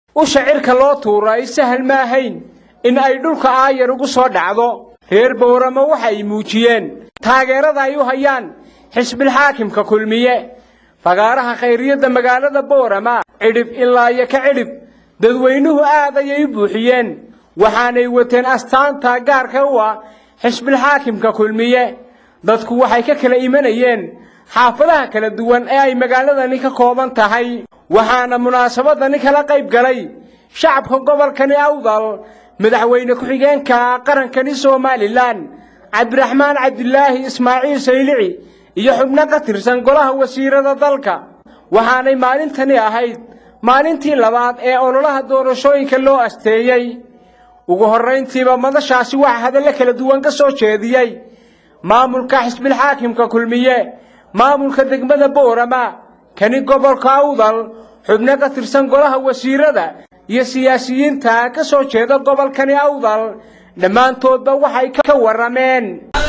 usha cirka loo tuura ay sahal ma ahayn in ay dhulka aayar ugu soo dhacdo reer boorama waxa ay muujiyeen taageerada ay u hayaan xisbilxaakimka kulmiye fagaaraha khayriyadda magaalada boorama cidhib ilaa iyo ka cidhib dadweynuhu aad ayay u buuxiyeen waxaanay wateen astaanta gaarka u ah xisbilxaakimka kulmiye dadku waxay ka kala imanayeen xaafadaha kala duwan ee ay magaaladani ka kooban tahay waxaana munaasabadani kala qayb galay shacabka gobolkani awdal madaxweyne ku-xigeenka qarankani somalilan cabdiraxmaan cabdilaahi ismaaciil saylici iyo xubno ka tirsan golaha wasiirada dalka waxaanay maalintani ahayd maalintii labaad ee ololaha doorashooyinka loo asteeyey ugu horrayntiiba madashaasi waxaa hadallo kala duwan ka soo jeediyey maamulka xisbilxaakimka kulmiye maamulka degmada boorama kani gobolka awdal xubno ka tirsan golaha wasiirada iyo siyaasiyiinta ka soo jeeda gobolkani awdal dhammaantoodba waxay ka warrameen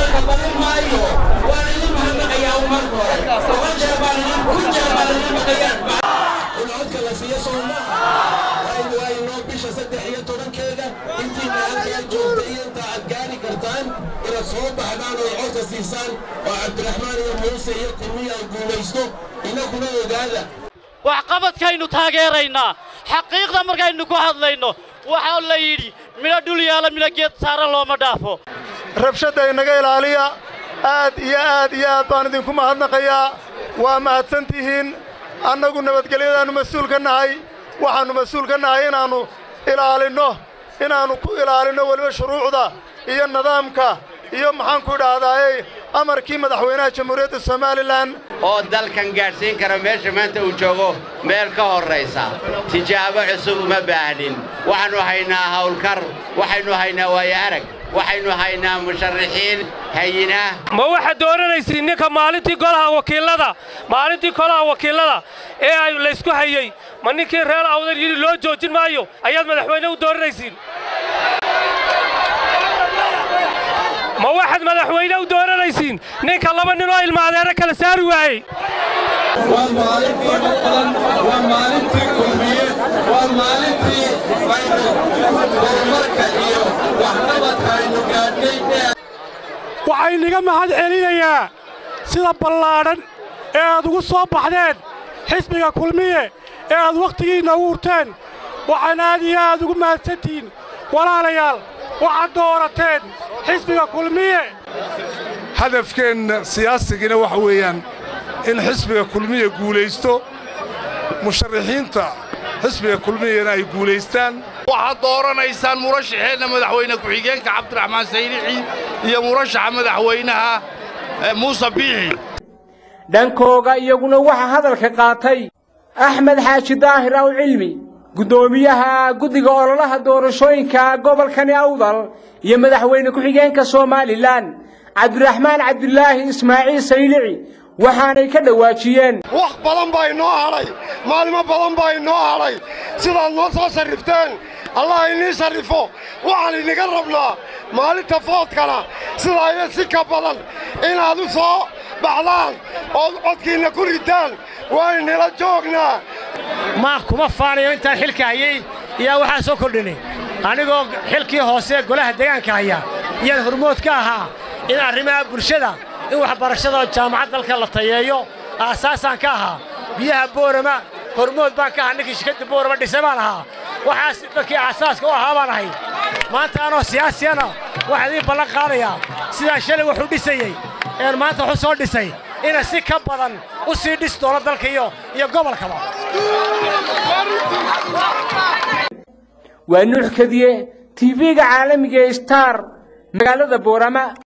soo baxdaan oo codka siisaan oo cabdiraxmaan iyo muuse iyo kulmiya guulaysto inakuna ogaada waxqabadkaynu taageeraynaa xaqiiqda markaynu ku hadlayno waxaa la yidhi midho dhul yaala midho geed saaran looma dhaafo rabshadda inaga ilaaliya aad iyo aad iyo aad baan idinku mahadnaqayaa waa mahadsan tihiin annagu nabadgelyadaannu mas-uul ka nahay waxaannu mas-uul ka nahay inaannu ilaalinno inaannu ku ilaalinno weliba shuruucda iyo nidaamka iyo maxaanku idhaahdaaye amarkii madaxweynaha jamhuuriyadda somalilan oo dalkan gaadhsiin kara meesha maanta uu joogo meel ka horraysa tijaabo cusub uma baahnin waxaannu haynaa hawlkar waxaynu haynaa waayo arag waxaynu haynaa musharaxiin hayinah ma waxaad dooranaysiin ninka maalintii golaha wakiillada maalintii golaha wakiillada ee ay laysku hayey ma ninkii reer awdal yidhi loo joojin maayo ayaad madaxweyne u dooranaysiin ma waxaad madaxweyne u dooranaysiin ninka laba nin oo ilmaadeero kala saari waayey waa maalintii maqlan waa maalintii kulmiye waa maalintii aynu horumarka iyo waxqabadka aynu gaadhnay waxaa inaga mahad celinayaa sida ballaadhan ee aad ugu soo baxdeen xisbiga kulmiye ee aad wakhtigiinna u hurteen waxaan aad iyo aad ugu mahadsantihiin walaalayaal waxaad doorateen xisbiga kulmiye hadafkeenna siyaasigina waxa weeyaan in xisbiga kulmiya guulaysto musharaxiinta xisbiga kulmiyana ay guulaystaan waxaad dooranaysaan murashaxeenna madaxweyne ku-xigeenka cabdiraxmaan saylici iyo murashaxa madaxweynaha muuse biixi dhankooga iyaguna waxaa hadalka qaatay axmed xaaji daahir aw cilmi guddoomiyaha guddiga ololaha doorashooyinka gobolkani awdal iyo madaxweyne ku-xigeenka somalilan cabdiraxmaan cabdilaahi ismaaciil saylici waxaanay ka dhowaajiyeen wax badan baa inoo hadhay maalimo badan baa inoo hadhay sidaad noo soo sarrifteen allah inii sarrifo waxaan inaga rabnaa maalinta foodkana sidaa iyo si ka badan inaad u soo baxdaan ood codkiinna ku ritaan waynila joognaa maa kuma faanayo intaan xilka hayey iyaa waxaan soo kordhinay anigoo xilkii hoose golaha deegaanka haya iyaan hormood ka ahaa in arrimaha bulshada in waxbarashada jaamacad dalka la tayeeyo aasaasaan ka ahaa biyaha boorama hormood baan ka ahaa ninkii shirkadda boorama dhisay baan ahaa waxaas dadkii aasaaska u ahaa baan ahay maanta anoo siyaasiyana waxaa idiin ballan qaadayaa sidaa shalay wuxuu dhisayey een maanta wuxuu soo dhisay ina si ka badan u sii dhis doono dalka iyo iyo gobolkaba waa nuux kadiye tv-ga caalamiga ee star magaalada boorama